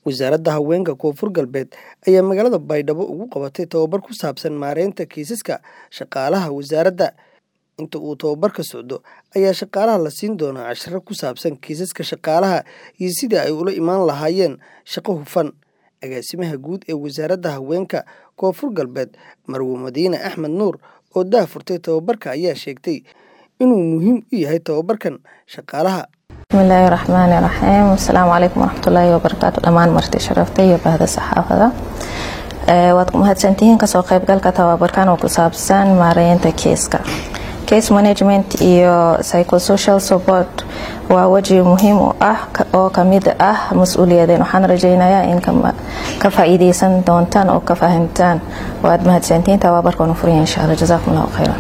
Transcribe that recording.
wasaaradda haweenka koonfur galbeed ayaa magaalada baydhabo ugu qabatay tababar ku saabsan maareynta kiisaska shaqaalaha wasaaradda inta uu tababarka socdo ayaa shaqaalaha la siin doonaa casharo ku saabsan kiisaska shaqaalaha iyo sidii ay ula imaan lahaayeen shaqo hufan agaasimaha guud ee wasaaradda haweenka koonfur galbeed marwo madiine axmed nuur oo dah furtay tababarka ayaa sheegtay inuu muhiim u yahay tababarkan shaqaalaha bismillaahi raxmaani raxiim asalaamu calaykum waraxmatullaahi wabarakaatu dhammaan marti sharafta iyo bahda saxaafada waad ku mahadsantihiin kasoo qaybgalka tababarkan oo ku saabsan maareynta keeska case management iyo psychosocial support waa weji muhiim u ah oo kamid ah mas-uuliyadeen waxaan rajeynayaa in ka faa-iideysan doontaan oo ka fahamtaan waad mahadsantihiin tababarkan u furaya insha alla jazaakum allahu khayran